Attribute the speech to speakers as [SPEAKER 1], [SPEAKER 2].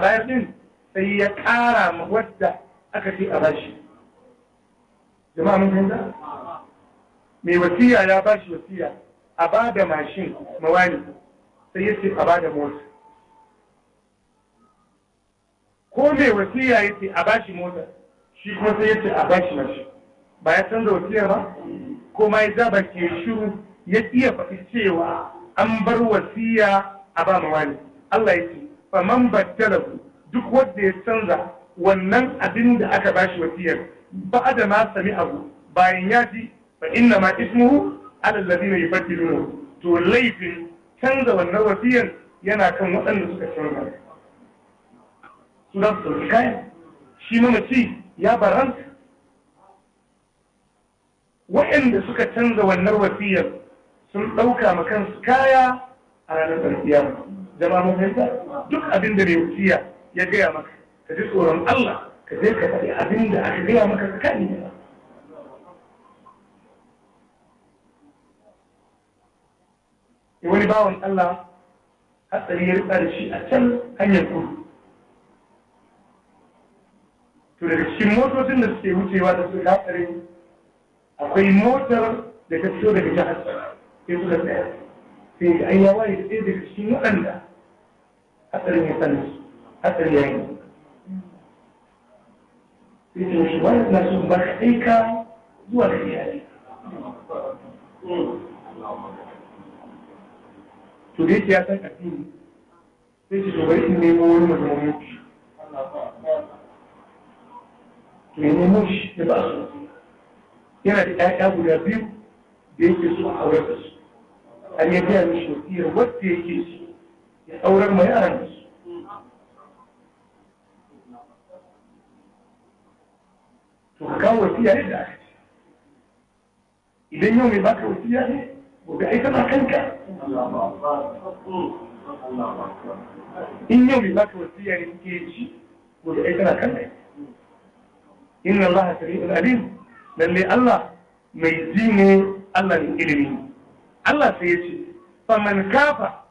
[SPEAKER 1] bayar din sai ya ƙara ma wadda aka ce a bashi jama'a mun fahimta mai wasiya ya bashi wasiya a ba da mashin mawani sai ya ce a ba da mota ko mai wasiya ya ce a bashi mota shi kuma sai ya ce a bashi mashin ba ya canza wasiya ba ko ma ya ja baki ya shiru ya iya faɗi cewa an bar wasiya a ba mawani Allah ya ce faman baddalahu duk wanda ya canza wannan abin da aka bashi wasiyar ba da ma sami abu bayan ya ji fa inna ma ismuhu ala alladhina yubaddiluna to laifin canza wannan wasiyar yana kan waɗanda suka canza su za su ɗauki kayan shi mamaci ya baranta waɗanda suka canza wannan wasiyar sun ɗauka ma kansu kaya a ranar ƙarfiya jama'a mun fahimta duk abin da mai wasiya ya gaya maka ka ji tsoron Allah ka je ka faɗi abin da aka gaya maka tsakani da wani bawan Allah hatsari ya rika da shi a can hanyar kudu to daga cikin motocin da suke wucewa da suka hatsari akwai motar da ta fito daga jihar sai suka tsaya sai ga an yawa da ɗaya daga cikin waɗanda hatsarin ya sani hatsari ya yi sai ce shi wani na so ba ka aika zuwa da iyali to da yake ya san addini sai ce to bari in nemo wani mazaunin shi to ya nemo shi ya ba su yana da ƴaƴa guda biyu da yake so a aurar da su har ya gaya mishi wasiyar wadda yake so ya aurar ma yaran da su to ka kawo wasiya yadda aka ce idan yau mai baka wasiya ne gobe ai tana kanka in yau mai baka wasiya ne kake ci gobe ai tana kanka inna Allah sari'ul alim lalle Allah mai ji ne Allah ne ilimi Allah sai ya ce faman kafa